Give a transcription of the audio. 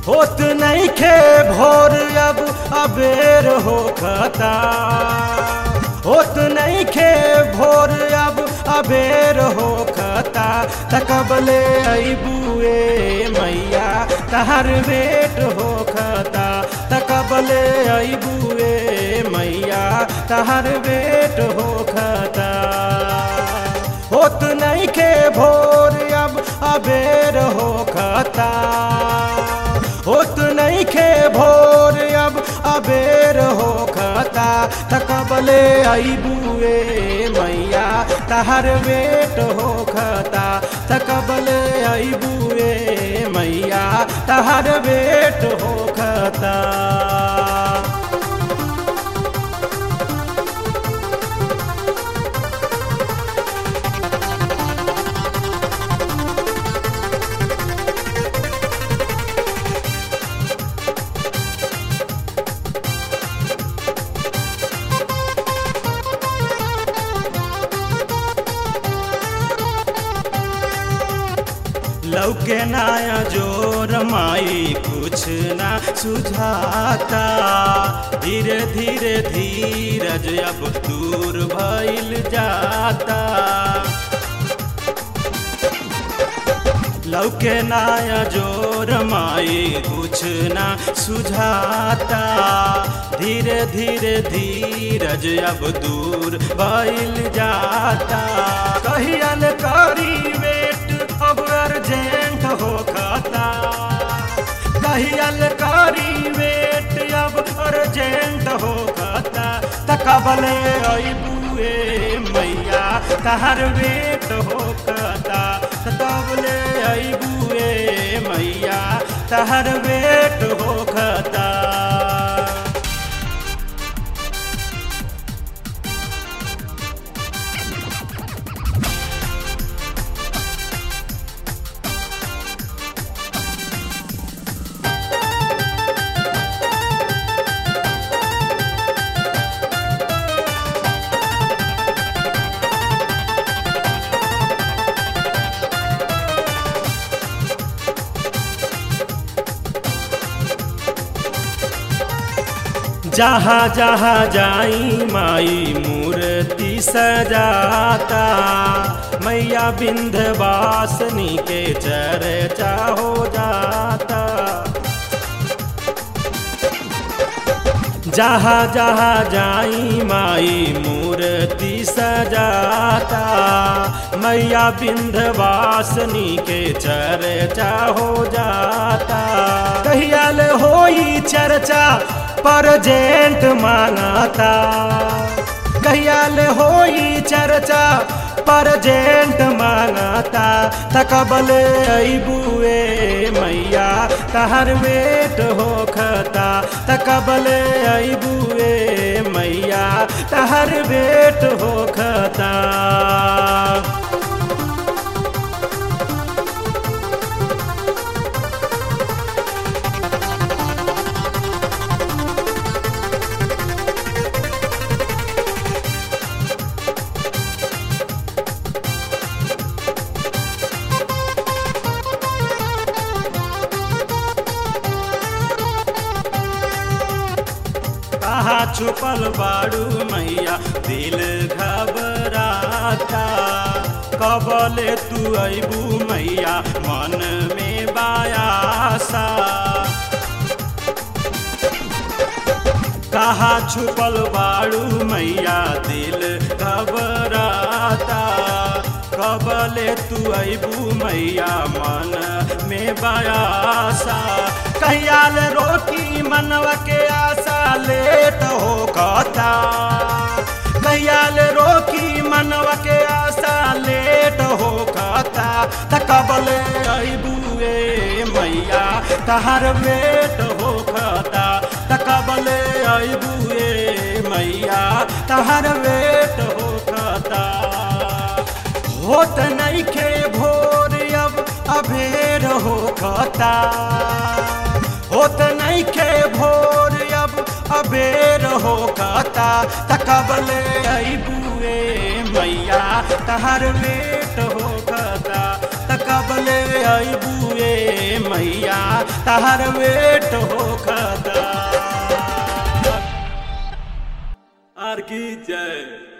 होत नहीं खे भोर अब अबेर हो खता होत नहीं खे भोर अब अबेर हो खता तकबले अबुए मैया तहर बेट हो खता तकबले अबुए मैया तहर बेट हो खता होत नहीं खे भोर अब अबेर हो खता होत नहीं खे भोर अब अबेर हो खता तकबले अबुए मैया तहर बेट हो खता तकबले अबुए मैया तहर बेट हो खता लौके नाया जोर माई कुछ ना सुझाता धीरे धीरे धीरज अब दूर भइल जाता लौके नाया जोर माई कुछ ना सुझाता धीरे धीरे धीरज अब दूर भइल जाता कहियल करी वेट अब अर्जेंट हो खाता कहियल करी वेट अब अर्जेंट हो खाता तकबले अबुए मैया तहर वेट हो खाता तकबले अबुए मैया तहर वेट हो खाता जहाँ जहाँ जाई माई मूर्ति सजाता मैया बिंधवासनी के चर्चा हो जाता जहाँ जहाँ जाई माई मूर्ति सजाता मैया बिंधवासनी के चर्चा हो जाता कहियाल होई चर्चा परजेंट मांगाता कहियाल होई चर्चा परजेंट मांगाता तकबल अबुए मैया तहर वेट हो खता तकबल अबुए मैया तहर वेट हो खता कहा छुपल बाड़ू मैया दिल घबराता कबले तू अबू मैया मन में बायासा कहा छुपल बाड़ू मैया दिल घबराता कबले तू अबू मैया मन में बयासा कहियाल रोकी मनवा के आशा लेट हो कहता कहियाल रोकी मनवा के आशा लेट हो कहता तकबले अबुए मैया तहर बेट हो कहता तकबले अबुए मैया तहर बेट हो कहता होत नहीं खे भोर अब अबेर हो कहता होत नहीं खे भोर अब अबेर हो कहता तकबले अबुए मैया तहर बेट हो कहता तकबले अबुए मैया तार वेट हो खदा आर की जय